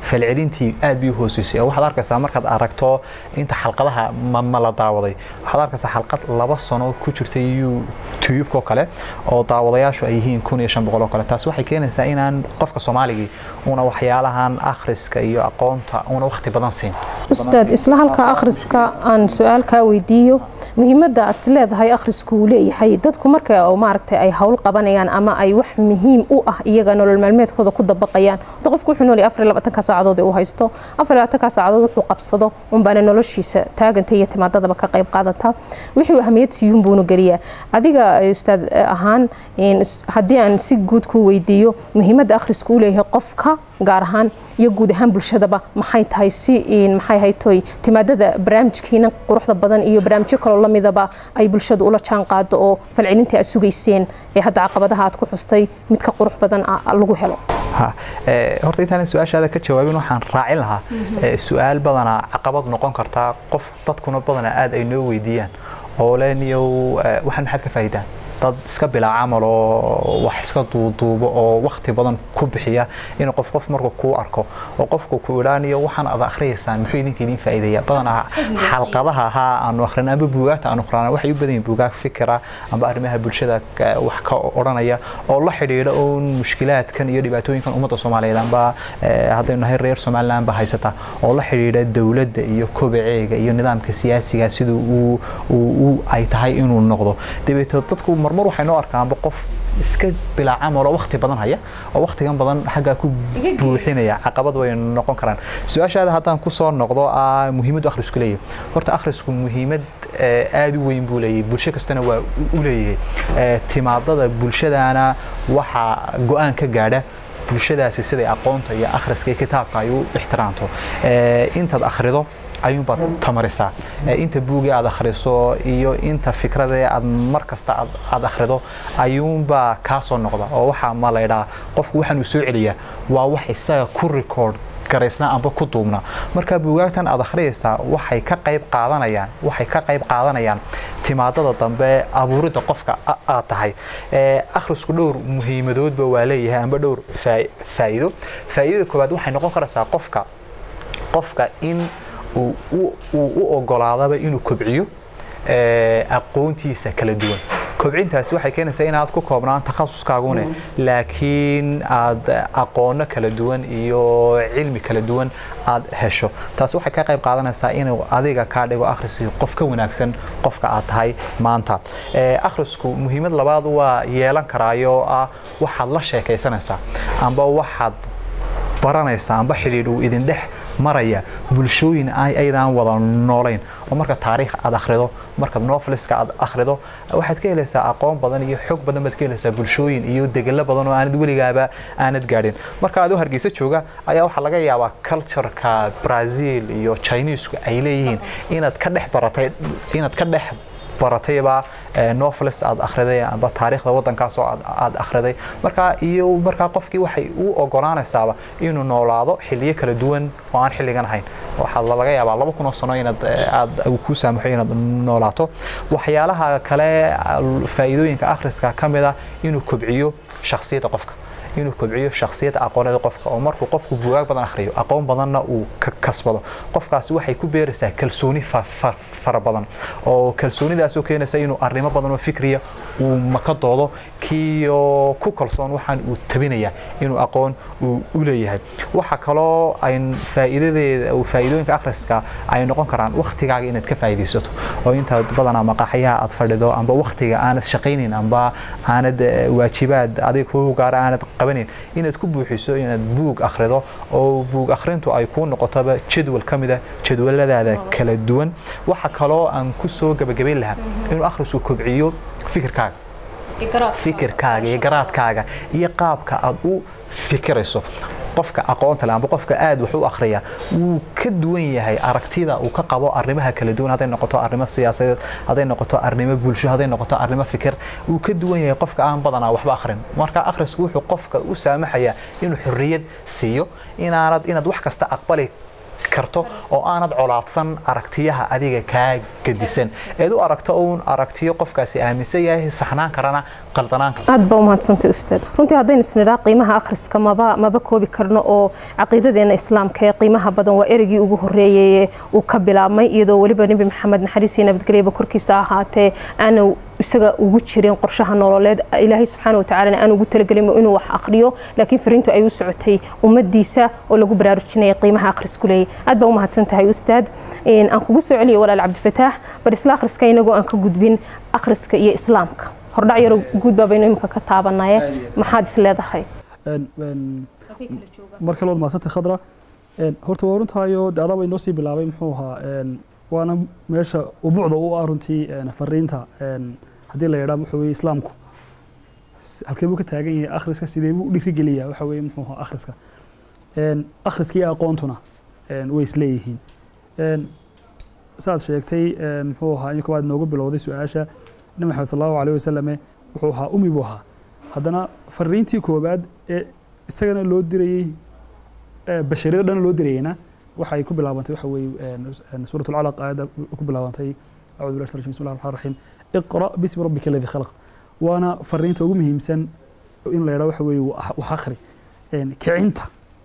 falcelintii aad bay u hooseysay oo waxaad arkaysaa markaad aragto inta xalqadaha ma, ma la daawaday waxaad arkaysaa xalqad laba sano ku jirtay youtube-ko kale oo daawadayaashu ay yihiin kun iyo shan boqol oo kale taas waxay keenaysaa inaan qofka soomaaligii una waxyaalahan akhriska iyo aqoonta una waqti badan siin ustaad isla halka akhriska aan su-aal kaa weydiiyo muhiimadda aad is leedahay akhrisku uu leeyahay dadku marka oo maaragtay ay hawl qabanayaan ama ay wax muhiim u ah iyaga nolol maalmeedkooda ku dabaqayaan wada qofku wuxuu nool yahay afar iyo labaatanka saacadood ee uu haysto afar iyo labaatanka saacadood wuxuu qabsado unbaana noloshiisa taaganta iyo timaadadaba ka qayb qaadata wixii ahmiyad siiyuun buuna geliyaa adiga ustaad ahaan in is- haddii aan si guud ku weydiiyo muhiimadda akhrisku u leeyahay qofka gaar ahaan iyo guud ahaan bulshadaba maxay tahay si in maxay haytoy timaadada barnaamijkiina quruxda badan iyo barnaamijyo kaloo lamidaba ay bulshadu ula jaan qaado oo falcelintii aad sugayseen ee hadda caqabadaha aad ku xustay mid ka qurux badan ah lagu helo ha ee, horta intaan su-aashaada ka jawaabin waxaan raacin lahaa ee, su-aal badanaa caqabad noqon kartaa qof dadkuna badanaa aad ay noo weydiiyaan oo leniyow ee, waxaan maxaad ka faa'iidaan dad iska bilaa camal oo wax iska duuduubo oo waqti badan ku bixiya inuu qof qof markuu kuu arko oo qofku ku idhaaniyo waxaan ad akhriyaysaan muxuu idinka idin faa'iidaya badanaa xalqadaha haa aanu akhrin amba buugaagta aanu akhrana waxay u badan yihiin buugaag fikira amba arrimaha bulshada ka- wax ka odhanaya oo la xidhiidha uun mushkilaadkan iyo dhibaatooyinkan ummadda soomaaliyeed amba eh, haddaynu nahay reer somaliland ba haysata oo la xidhiidha dowladda iyo kobaceega iyo nidaamka siyaasiga siduu uu- uu uu- ay tahay inuu noqdo dabeeto dadku marmar waxay noo arkaanba qof iska bilaa camal oo waqti badan haya oo waqtigan badan xaggaa ku buuxinaya caqabad way noqon karaan su-aashaada haddaan ku soo noqdo ah muhiimaddu akhrisku leeyahay horta akhrisku muhiimad eh, aad u weyn buu leeyahay bulsho kastana waa u- u leeyahay Eh, timaadada bulshadana waxaa go-aan ka gaadha bulshadaasi siday aqoonta iyo akhriska iyo kitaabka ay u ixtiraamto Eh, intaad akhrido ayuunbaad tamarisaa Eh, inta buugii aad akhriso iyo inta fikradee aad mar kasta aad- aad akhrido ayuunbaa kaa soo noqda oo waxaa ma laydhaa qofku waxaan uu soo celiyaa waa wax isaga ku record garaysnaa amba ku duubna marka buugaagtan aad akhriyaysaa waxay ka qayb qaadanayaan waxay ka qayb qaadanayaan timaadada dambe abuuridda qofka a- aad tahay Eh, akhrisku dhowr muhiimadoodba waa leeyahay amba dhowr faa- faa'iido faa'iidada koowaad waxay noqon karaysaa qofka qofka in uu u- uu u ogolaadaba inuu kobciyo eh, aqoontiisa kala duwan kobcintaasi waxay keenaysaa inaad ku koobnaan takhasuskaagune laakiin aad aqoono kala duwan iyo cilmi kala duwan aad hesho taasi waxay ka qayb qaadanaysaa inuu adiga kaa dhigo akhriskii qof ka wanaagsan qofka aad tahay maanta Eh, akhrisku muhiimad labaad waa yeelan karaayo ah waxaad la sheekaysanaysaa amba waxaad baranaysa amba xidhiidh uu idin dhex maraya bulshooyin ay aydaan wada noolayn oo marka taariikh aad akhrido marka noveliska aad akhrido waxaad ka helaysaa aqoon badan iyo xog badan baad ka helaysaa bulshooyin iyo degelo badan oo aanad weligaaba aanad gaadhin marka adoo hargeysa jooga ayaa waxaa laga yaabaa cultureka brazil iyo chinesku ay leeyihiin inaad ka dhex baratay inaad ka dhex baratayba eh, novelis aad akhriday amba taariikhda waddankaas oo aad- aad akhriday marka iyo markaa qofkii waxay u ogolaanaysaaba inuu noolaado xilliyo kala duwan oo aan xilligan ahayn waxaa laga yaabaa laba kun oo sano inaad eh, aad uu kuu saamaxo inaad noolaato waxyaalaha kale al- faa'iidooyinka akhriska ka mid ah inuu kobciyo shakhsiyadda qofka inuu kobciyo shakhsiyadda aqooneeda qofka oo markuu qofku buugaag badan akhriyo aqoon badanna uu ka kasbado qofkaasi waxay ku beeraysaa kalsooni fa- fa- fara badan oo kalsoonidaasoo keenaysa inuu arrimo badan oo fikriya uu maka doodo kiyo ku kalsoon waxaan uu tabinaya inuu aqoon uu u leeyahay waxa kaloo ay faa'iidadeeda uu faa'iidooyinka akhriska ay noqon karaan waktigaaga inaad ka faa'iidaysato oo intaad badanaa maqaaxyaha aad fadhido amba waktiga aanad shaqaynin amba aanad eh, waajibaad adiga kugu gaara aanad qabanin inaad ku buuxiso inaad buug akhrido oo buug akhrintu ay kuu noqotoba jadwal ka mida jadwaladaada kala duwan waxa kaloo aan ku soo gabagabayn lahaa inuu akhrisku kobciyo fikirkaaga fikirkaaga iyo garaadkaaga iyo qaabka aad u fikirayso qofka aqoonta leh amba qofka aad wax u akhriya wuu ka duwan yahay aragtida uu ka qabo arrimaha kala duwan hadday noqoto arrimo siyaasadeed hadday noqoto arrimo bulsho hadday noqoto arrimo fikir wuu ka duwan yahay qofka aan badanaa waxba akhrin marka akhrisku wuxuu qofka u saamaxayaa inuu xorriyad siiyo inaanad inaad wax kasta aqbali karto oo aanad colaadsan aragtiyaha adiga kaa gedisan eed u aragto uun aragtiyo qofkaasi aaminsan yahay saxnaan karana qaldanaan kara aad baa umahadsantay ustaad runtii haddaynu isnidhaa qiimaha akhriska maba maba koobi karno oo caqiidadeena islaamka ee qiimaha badan waa ereygii ugu horreeyey uu ka bilaabmay iyadoo weliba nebi maxamed naxariis iyo nabadgelyaba korkiisa ahaatee aana isaga ugu jirin qorshaha nololeed ilaahay subxaana watacaalana aan ugu talagelin inuu wax aqriyo laakiin fariintu ay u socotay ummadiisa oo lagu baraarujinaya qiimaha akhrisku leeyay aad baa u mahadsan tahay ustaad aan kugu soo celiyo walaal cabdifataax bar isla akhriska inagoo aan ka gudbin akhriska iyo islaamka hordhac yaro guud baabaynu imika ka taabanaye maxaad is leedahay mar kale waad mahadsantay khadra horta waa runtaayo de adaaba inoo sii bilaabay muxuu ahaa waana meesha ubuucda u ah runtii fariinta haddii la yidhaa waxa weye islaamku halkee buu ka taagan yahay akhriska sidee buu u dhiirigeliyaa waxa weye muxuu ahaa akhriska akhriska iyo aqoontuna way isleeyihiin saad sheegtay muxuu ahaa in koowaad noogu bilowday su-aasha nabi maxamed sal allahu alayh wasalame wuxuu ahaa umi buu ahaa haddana fariintii koowaad ee isagana loo dirayey bashariyada dhan loo dirayeyna waxay ku bilaabantay waxa weeye suurat alcalaq aayadda ku bilaabantay acudu billahi rajim bismi llahi raxmaan raxiim iqra bismi rabbika aladi khalaq waana fariinta ugu muhiimsan in la yidhaha waxa weeye wax akhri kicinta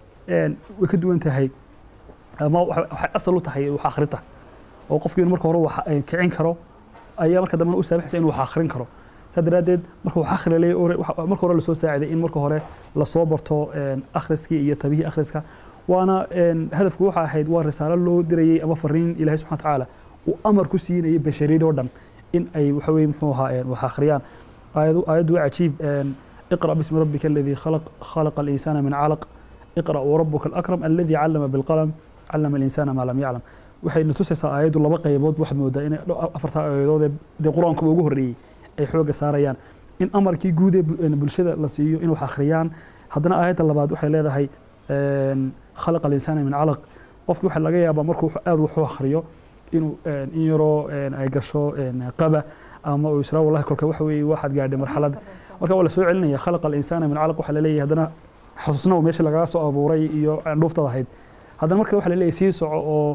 way ka duwan tahay ama waxay asal u tahay wax akhrinta oo qofkii inuu marka hore wax kicin karo ayaa marka dambena u saabaxaysa inuu wax akhrin karo saa daraaddeed marka wax akhri leeyahay marka hore lasoo saaciday in marka hore lasoo barto akhriskii iyo tabihii akhriska waana hadafku waxa ahayd waa risaalo loo dirayey ama fariin ilahay subxana tacaala uu amar ku siinayay bashariyad oo dhan in ay waxa weye muxuu ahaa wax akhriyaan aayaddu waa cajiib اقرأ باسم ربك الذي خلق خلق الإنسان من علق اقرأ وربك الأكرم الذي علم بالقلم علم الإنسان ما لم يعلم waxay natusaysaa aayaddu laba qaybood waxaad moodaa inay afarta aayadood dee qur-aankuba ugu horreeyey ay xooga saarayaan in amarkii guud ee bulshada la siiyo in wax akhriyaan haddana aayadda labaad waxay leedahay khalaqa alinsaana min calaq qofki waxaa laga yaabaa markuu aad wax u akhriyo inuu in yaroo ay gasho qaba ama uu israa wallahi kolka waxa weeye waxaad gaadhay marxalad marka waa la soo celinaya khalaqa alinsaana min calaq waxaa laleeyahay haddana xusuusnaw meesha lagaga soo abuuray iyo dhuuftad ahayd haddana marka waxaa laleeyahay sii soco oo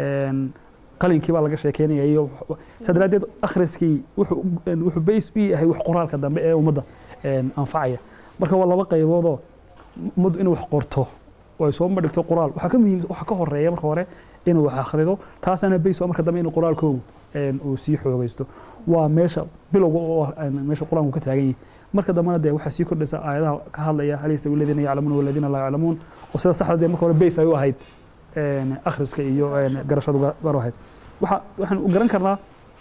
qalinkii baa laga sheekeynaya iyo saa daraaddeed akhriskii wuxuu bays u yahay wax qoraalka dambe ee ummadda anfacaya marka waa laba qayboodoo ummaddu inay wax qorto oo ay soo madhigto qoraal waxaa ka muhiim waxaa ka horeeya marka hore inuu wax akhrido taasaana bays oo marka dambe inuu qoraalkoogu uu sii xoogaysto waa meesha bilowga oo meesha qur-aanku ka taagan yahay marka dambena dee waxaa sii kordhaysa aayadaha ka hadlaya hal yastawi aladiina yaclamuuna waladiina laa yaclamuun oo sida saxda dee marka hore bays ay u ahayd akhriska iyo garashadu gaar ahayd waxaan garan karnaa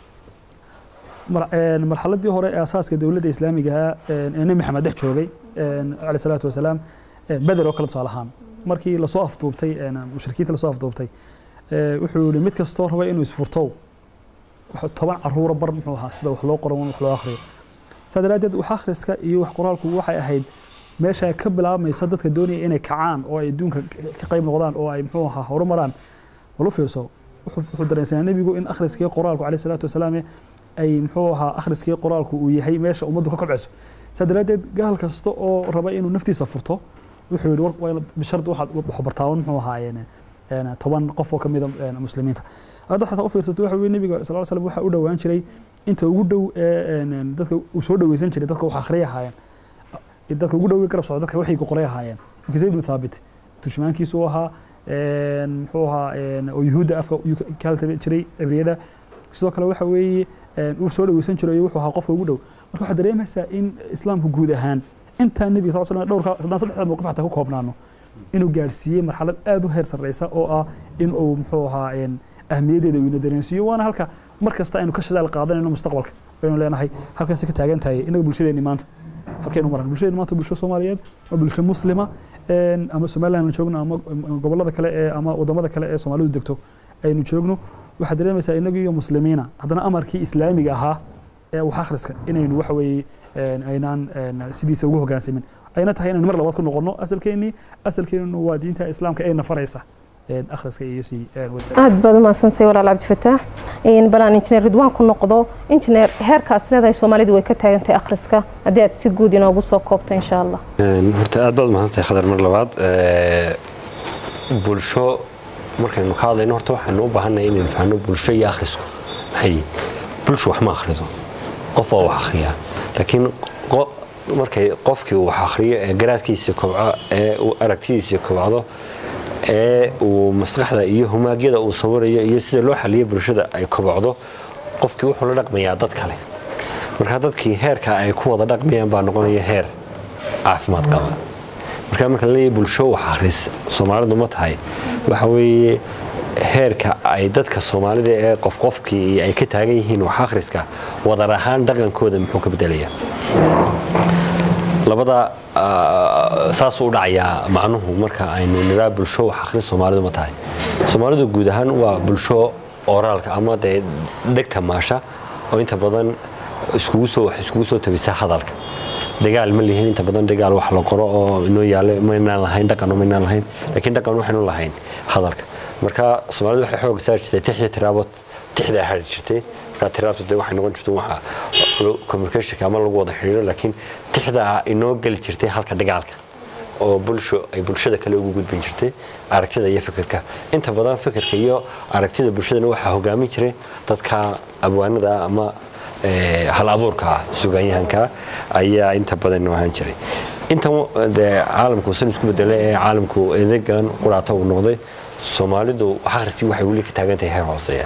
marxaladii hore ee asaaska dowladda islaamigaha ee nebi maxamed dhex joogay caleyh salaatu wasalaam beder oo kale tusaale ahaan markii lasoo afduubtay mushrikiinta lasoo afduubtay wuxuu yihi mid kastoo raba inuu isfurto toban caruura bar muxuu ahaa sida wax loo qoro wax loo akhriyo saa daraaddeed wax akhriska iyo wax qoraalku waxay ahayd meesha ka bilaabmaysa dadka doonaya inay kacaan oo ay adduunka ka qayb noqdaan oo ay muxuu ahaa horumaraan walu fiirso wuxuu dareensanaa nebigu in akhriskii qoraalku caleyh salaatu wasalaam ay muxuu ahaa akhriskii qoraalku uu yahay meesha ummaddu ka kobcayso saa daraaddeed gaal kasta oo raba inuu naftiisa furto wuxuu yihi bishardi waxaad wax bartaawan muxuu ahaa toban qof oo ka mida muslimiinta hadda xataa u fiirsato waxa weye nebiga sal slam waxaa u dhowaan jiray inta ugu dhow ee dadka uu soo dhoweysan jiray dadka wax akhriya ahaayeen dadka ugu dhow garab socdo dadka waxay ku qoray ahaayeen zayd ibnu thaabit turjumaankiisu ahaa muxuu ahaa oo yuhuudda afka ka haltami jiray cibriyada sidoo kale waxa weeye uu soo dhoweysan jiray wuxuu ahaa qofka ugu dhow marka waxaad dareemaysaa in islaamku guud ahaan intaa nebiga sal slam dhowrka haddaan saddexda mowqif xataa ku koobnaano inuu gaadhsiiyey marxalad aad u heer sarreysa oo ah in uu muxuu ahaa ahmiyaddeeda uu ina dareensiiyo waana halka mar kasta aynu ka shadaal qaadanayno mustaqbalka aynu leenahay halkaasi ka taagan tahay inaga bulshadeenni maanta halkaynu maran bulshadeenni maanta bulsho soomaaliyeed waa bulsho muslima ama somaliland aan joogno ama gobollada kale ee ama wadamada kale ee soomaalidu degto aynu joogno waxaad dareemaysaa inagu iyo muslimiina haddana amarkii islaamiga ahaa ee wax akhriska inaynu waxa weeye aynaan sidiisa ugu hoggaansamin ayna tahay inaynu mar labaad ku noqono asalkeennii asalkeennu waa diinta islaamka ee nafaraysa akhriska iyo si aad baad u mahadsantahay walaal cabdifataax balaan injineer ridwaan ku noqdo injineer heerkaas leedahay soomaalidu way ka taagantahay akhriska haddii aad si guud inoogu soo koobto insha allah horta aad baad u mahadsantahay khadar mar labaad bulsho markaynu ka hadlayno horta waxaynu u baahannahay inaynu fahno bulsho iyo akhrisku maxay yihiin bulshu wax ma akhrido qof waa wax akhriyaa laakiin qo- markay qofkii uu wax akhriyo ee garaadkiisa kobco ee uu aragtidiisa kobcdo ee uu maskaxda iyo humaagyada uu sawirayo iyo sida loo xaliyo bulshada ay kobocdo qofkii wuxuu la dhaqmayaa dad kale marka dadkii heerka ay ku wada dhaqmayaan baa noqonaya heer caafimaad qaba marka marka la leeyahay bulsho wax akhris soomaalidu ma tahay waxa weeye heerka ay dadka soomaalida ee qof qofkii ay ka taagan yihiin wax akhriska wadar ahaan dhaqankooda muxuu ka bedelayaa labada ah, saasuu u dhacayaa macnuhu marka aynu niraa bulsho wax akhris soomaalidu ma tahay soomaalidu guud ahaan waa bulsho oraalka ama dee dhegta maasha oo inta badan iskugu soo wax iskugu soo tabisa hadalka dagaal ma lihin inta badan dagaal wax la qoro oo inoo yaalo maynaan lahayn dhaqan maynaan lahayn laakiin dhaqan waxaynu lahayn hadalka marka soomaalidu waxay xoog saari jirtay tix iyo tiraabo tixda hari jirtay marka tiraabtu dee waxay noqon jirtay waxa communicationka ama lagu wada xiriiro laakiin tixda inoo geli jirtay halka dagaalka oo bulsho ay bulshada kale ugu gudbin jirtay aragtida iyo fikirka inta badan fikirka iyo aragtida bulshadana waxaa hogaamin jiray dadka abwaanada ama eh, hal abuurka ah sugaanyahanka ayaa inta badan ahaan jiray intan dee caalamku san isku bedelay ee caalamku edegan quraata uu noqday soomaalidu wax akhriskii waxay weli ka taagan tahay heer hooseeya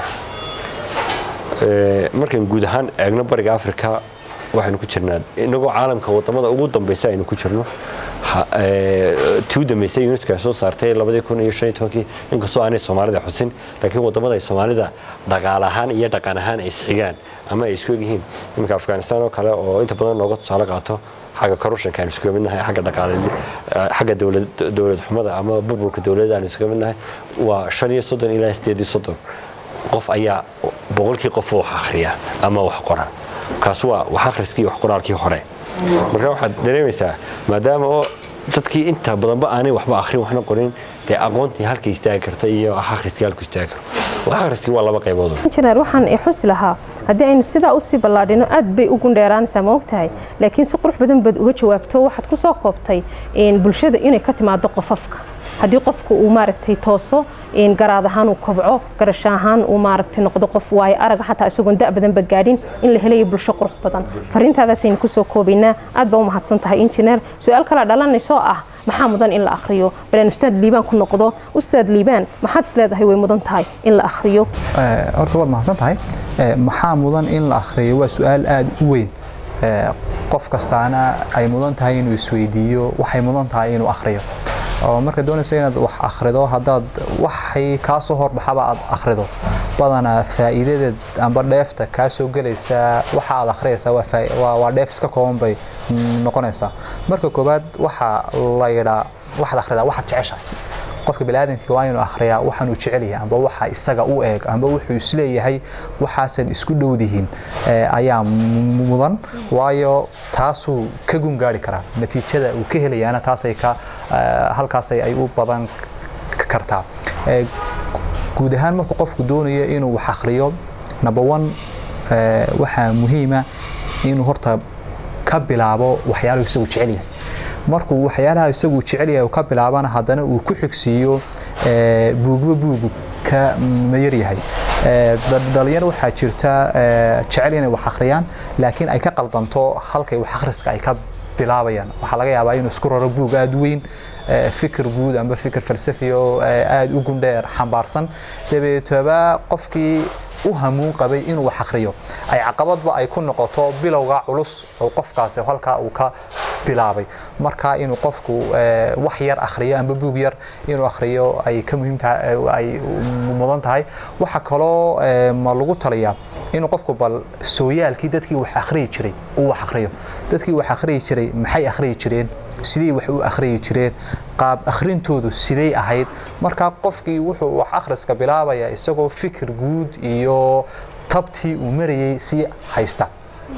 Ee, markaan guud ahaan eegno bariga africa waxaynu ku jirnaa inagoo caalamka wadamada ugu dambeysa aynu ku jirno ha- ee, tii u dambeysay unesco ay soo saartay labadii kun iyo shan iyo tobankii inkastoo aanay soomaalida xusin laakiin wadamada ay soomaalida dhaqaale ahaan iyo dhaqan ahaan ay isxigaan ama ay isku egyihiin iminka afghanistan oo kale oo inta badan looga tusaale qaato xagga corruptionka aynu iskaga midnahay xagga dhaqaale xagga dowlad dowlad xumada ama burburka dowladda aynu iskaga midnahay waa shan iyo soddon ilaa sideed iyo soddon qof ayaa boqolkii qof wax akhriya ama wax qora kaas waa wax akhriskii wax qoraalkii hore marka waxaad dareemaysaa maadaama oo dadkii inta badanba aanay waxba akhrin waxna qorin dee aqoontii halka istaagi karta iyo wax akhriskii halku istaagi karo wax akhriskii waa laba qaybood injineer waxaan i xusi lahaa haddii aynu sidaa usii ballaadhino aad bay u gundheeraanaysaa ma ogtahay laakiin si qurux badan baad uga jawaabto waxaad ku soo koobtay in bulshada inay ka timaado qofafka haddii qofku uu maaragtay tooso in garaad ahaan uu kobco garasho ahaan uu maaragtay noqdo qof waayo araga xataa isagoon da' badanba gaadhin in la helayo bulsho qurux badan fariintaadaasaynu kusoo koobaynaa aad baa u mahadsan tahay injineer su-aal kala dhalanaysoo ah maxaa mudan in la akhriyo baleen ustaad liibaan ku noqdo ustaad liibaan maxaad isleedahay way mudan tahay in la akhriyo Eh, horta waad mahadsan tahay Eh, maxaa mudan in la akhriyo waa su-aal aada u weyn Eh, qof kastaana ay mudan tahay inuu isweydiiyo waxay mudan tahay inuu akhriyo oo marka doonayso inaad wax akhrido haddaad waxay kaa soo horbaxaba aad akhrido badanaa faa'iidadeed amba dheefta kaa soo gelaysa waxa aad akhriyaysaa waa faa- waa waa dheef iska kooban bay mm, noqonaysaa marka koowaad waxaa la yidhaa waxaad akhridaa waxaad jeceshahay qofka biniaadamka waa inuu akhriyaa waxaan uu jecel yahay amba waxa isaga u eeg amba wuxuu isleeyahay waxaasaad isku dhowdihiin eh, ayaa mu- mudan waayo taasuu ka gungaari karaa natiijada uu ka helayaana taasay ka eh, halkaasay ay u badan k- kartaa Eh, guud ahaan markuu qofku doonayo inuu wax akhriyo number one eh, waxaa muhiima inuu horta ka bilaabo waxyaaluhu isagu jecel yahay markuu waxyaalaha isagu jecel yahay uu ka bilaabana haddana uu ku xigsiiyo eh, buugba buugu ka mayar yahay Eh, dad- dhalinyaro waxaa jirta eh, jecel inay wax akhriyaan laakiin ay ka qaldanto halkay wax akhriska ay ka bilaabayaan waxaa laga yaabaa inuu isku raro buug aada u weyn eh, fikir guud amba fikir falsafi oo eh, aada u gundheer xambaarsan dabeetaba qofkii u hamuun qabay inuu wax akhriyo ay caqabadba ay ku noqoto bilowga culus oo qofkaasi halkaa uu ka bilaabay marka inuu qofku eh, wax yar akhriyo amba buug yar inuu akhriyo ay ka muhiim tahay eh, ay mudan tahay waxa kaloo eh, ma lagu taliyaa inuu qofku bal sooyaalkii dadkii wax akhriyi jiray uu wax akhriyo dadkii wax akhriyi jiray maxay akhriyi jireen sidee wax u akhriyi jireen qaab akhrintoodu sidee ahayd marka qofkii wuxuu wax akhriska bilaabaya isagoo fikir guud iyo tabtii uu marayay sii haysta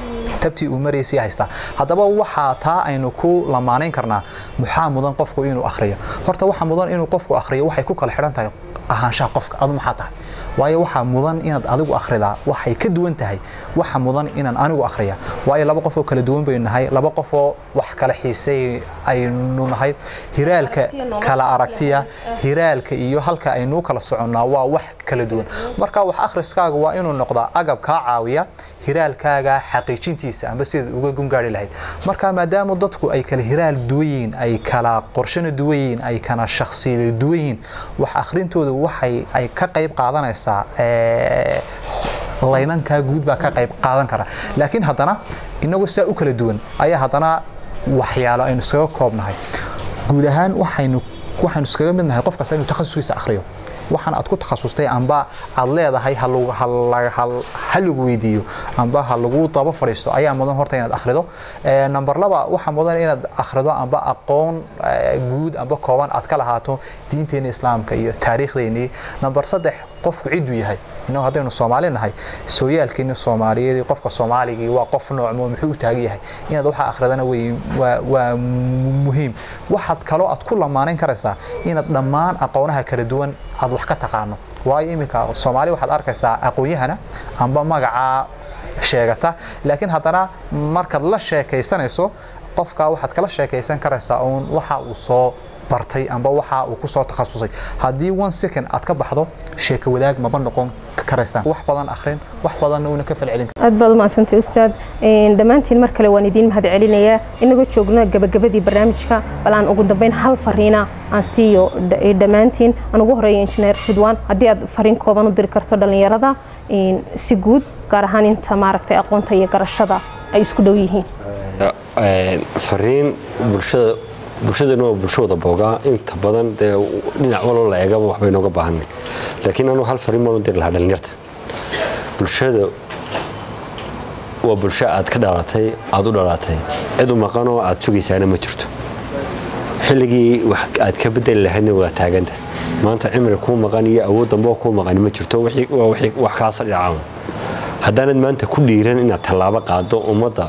tabtii uu maraysay haystaa haddaba waxaa taa aynu ku lamaanayn karnaa maxaa mudan qofku inuu akhriyo horta waxa mudan inuu qofku akhriyo waxay ku kala xidhan tahay ahaanshaha qofka adu maxaa tahay waayo waxaa mudan inaad adigu akhridaa waxay ka duwan tahay waxa mudan inaan anigu akhriya waayo laba qof oo kala duwan baynu nahay laba qof oo wax kala xiisay aynu nahay hiraalka Aragtiya nolosha kala kala aragtiya hiraalka iyo halka aynu kala soconnaa waa wax kala duwan marka wax akhriskaaga waa inuu noqdaa agab kaa caawiya hiraalkaaga xaqiijintiisa amba sidaad uga gungaari lahayd marka maadaama dadku ay kala hiraal duwan yihiin ay kala qorshana duwan yihiin ay kana shakhsiyada duwan yihiin wax akhrintooda waxay ay ka qayb qaadanaysaa ee, laynankaa guud baa ka qayb qaadan kara laakiin haddana inagu saa u kala duwan ayaa haddana waxyaalo aynu iskaga koobnahay guud ahaan waxaynu waxaynu iskaga mid nahay qof kasta inuu takhasuskiisa akhriyo waxaan aad ku takhasustay amba aad leedahay ha lagu- ha la- ha- ha lagu weydiiyo amba ha lagu daba fadhiisto ayaa mudan horta inaad akhrido Ee, number laba waxaa mudan inaad akhrido amba aqoon ee, guud amba kooban aad ka lahaato diinteena islaamka iyo taariikhdeenii number saddex qofku ciduu yahay innagu haddaynu soomaali nahay sooyaalkeeni soomaaliyeed qofka soomaaligii waa qof noocmo muxuu u taagan yahay inaad waxa akhridana wey waa waa mu- muhiim waxaad kaloo aad ku lamaanayn karaysaa inaad dhammaan aqoonaha kala duwan aad wax ka taqaano waayo iminka soomaali waxaad arkaysaa aqoon-yahana amba magacaa sheegata laakiin haddana markaad la sheekaysanayso qofka waxaad kala sheekaysan karaysaa uun waxa uu soo bartay amba waxa uu ku soo takhasusay haddii one second aad ka baxdo sheeko wadaag maba noqon karaysaan wax badan akhrin wax badanna uuna ka falcelin aad baad umahadsantay ustaad Een, dhammaantiin mar kale waan idiin mahad celinayaa inagoo joogna gabagabadii barnaamijka bal aan ugu dambeyn hal fariina aan siiyo dh- dhammaantiin aan ugu horeeya injineer ridwaan haddii aad fariin kooban u diri karto dhallinyarada een, si guud gaar ahaan inta maaragtay aqoonta iyo garashada ay isku dhow yihiin Een, fariin bulshada bulshadana waa bulsho wada boogaa inta badan dee dhinac walba la eegaba waxbay nooga baahanay laakiin anuu hal fariin baan u diri lahaa dhalinyarta bulshada waa bulsho aad ka dhalatay aad u dhalatay cid u maqanoo aad sugaysaana ma jirto xilligii wax aad ka bedeli lahaydna waa taaganta maanta cimri kuu maqan iyo awood dambe oo kuu maqani ma jirto wixii- waa wixii- wax kaasa dhacaan haddaanad maanta ku dhiiran inaad tallaabo qaado ummadda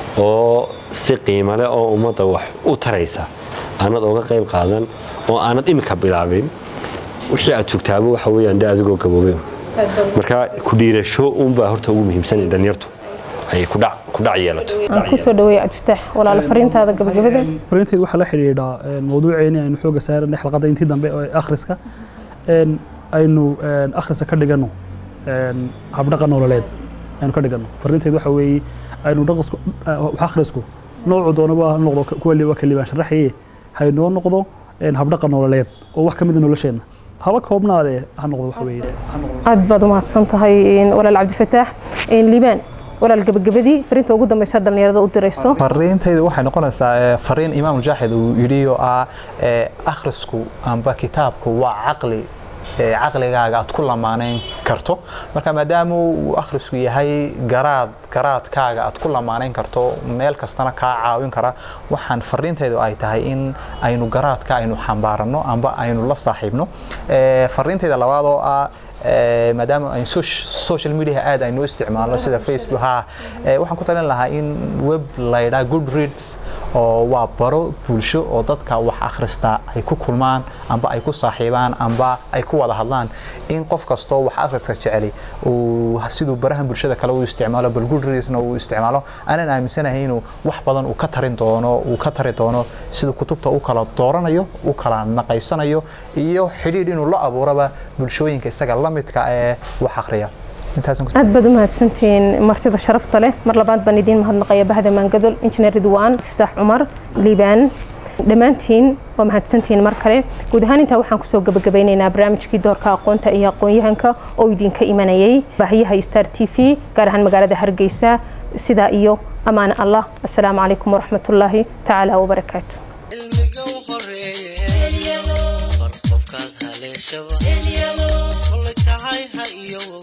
oo si qiimo leh oo ummadda wax u taraysa aanad oga qayb qaadan oo aanad imika bilaabin wixii aad sugtaaba waxa weeyaan de adigoo gaboobay marka ku dhiirasho unbaa horta ugu muhiimsan in dhalinyartu ay ku dhac ku dhac yeelato aan kusoo dhaweeya cabdifitaax walaalo fariintaada gabagabada fariintaydu waxaa la xidhiidhaa een, mawduuceeni aynu xooga saaranay xalqadda intii dambe ee akhriska een, aynu een, akhriska ka dhigano een, habdhaqa nololeed aynu ka dhigano fariintaydu waxa weeye aynu dhaqasku wax akhrisku noocu doonaba ha noqdo kuwa li- waa kalibaan sharaxaye haynoo noqdo een, habdhaqa nololeed oo wax ka mid a nolosheenna haba koobnaadee ha noqdo waxa weeye ha noqdo aad baad umahadsan tahay een, walaal cabdifataax Een, liibaan walaal gabagabadii fariinta ugu dambeysa dhallinyarada u dirayso fariintaydu waxay noqonaysaa ee, fariin imaam mujaaxid uu yidhi oo ah ee, akhrisku amba kitaabku waa caqli ee, caqligaaga aad ku lamaanayn karto marka maadaama uu akhrisku yahay garaad garaadkaaga aad ku lamaanayn karto meel kastana kaa caawin kara waxaan fariintaydu ay tahay in aynu garaadka aynu xambaarano amba aynu la saaxiibno Ee, fariintayda labaad oo ah ee, maadaama ay soc- social media aad aynu u isticmaalno sida facebook ha ee, waxaan ku talin lahaa in web laydhaa good reads oo waa baro bulsho oo dadka wax akhrista ay ku kulmaan amba ay ku saaxiibaan amba ay ku wada hadlaan in qof kastoo wax akhriska jeceli uu siduu barahan bulshada kale u isticmaalo bal good readsna uu isticmaalo aanan aaminsanahay inuu wax badan uu ka tarin doono uu ka tari doono siduu kutubta u kala dooranayo u kala naqaysanayo iyo xidhiidh inuu la abuuraba bulshooyinka isaga la midka ee wax akhriya intaasan ku aad baad u mahadsantihiin martida sharafta leh mar labaad baan idiin mahadnaqaya bahda maangadol injineer ridwaan iftaax cumar liibaan dhammaantiin waa mahadsantihiin mar kale guud ahaan intaa waxaan kusoo gabagabeynaynaa barnaamijkii doorka aqoonta iyo aqoon-yahanka oo idinka imanayay baahiyaha star t v gaar ahaan magaalada hargeysa sidaa iyo ammaan allah asalaamu calaykum waraxmatullaahi tacaala wabarakaatu cilmiga u horeeye bar qofkaad haleeshaba kolay tahay ha iyowow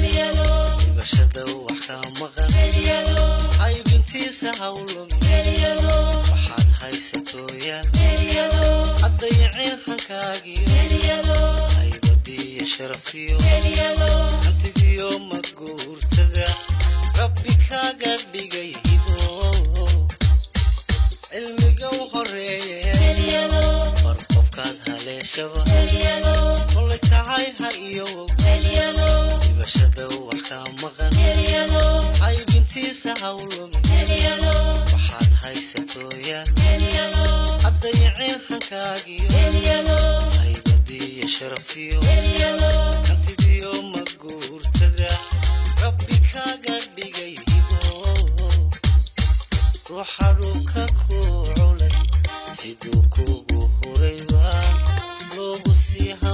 dhibashada wax ka maqan haybintiisa hawlum waxaad haysatooyaan haddayaceen hankaagiyo haybadiiyo sharaftiyo hantidiyo maguurtada rabbi kaaga dhigay hibo hindisa hawlumin waxaad haysatooyaan haddayaceen hankaagiyo haybadiyo sharaftiyo hantidiyo maguurtada rabbi kaaga dhigay hibo ruuxa dhulka ku culay siduu kugu huray baa loogu sii